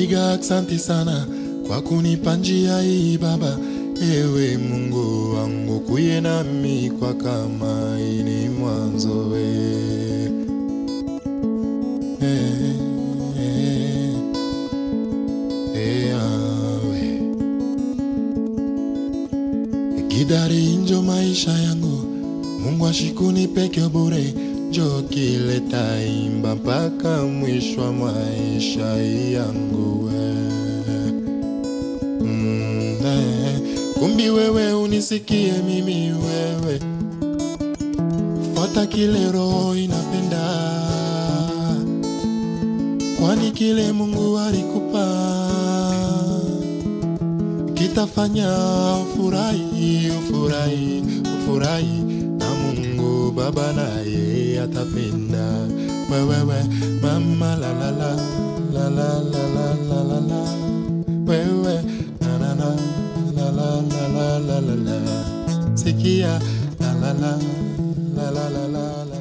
napiga aksanti sana kwa kunipa njia hii Baba. Ewe Mungu wangu, kuye nami kwa kama ini mwanzo we. Eh, eh, eh, awe. Gidari njo maisha yangu, Mungu ashikuni peke bure, njo kileta imba mpaka mwisho wa maisha yangu we. Mm, eh, kumbi wewe unisikie mimi wewe, fuata kile roho inapenda, kwani kile Mungu alikupa kitafanya ufurahi, ufurahi, ufurahi na Mungu Baba naye atapenda wewewe mama la la la la la la la la la la wewe na na na la la la la la la la sikia la la la la la la la la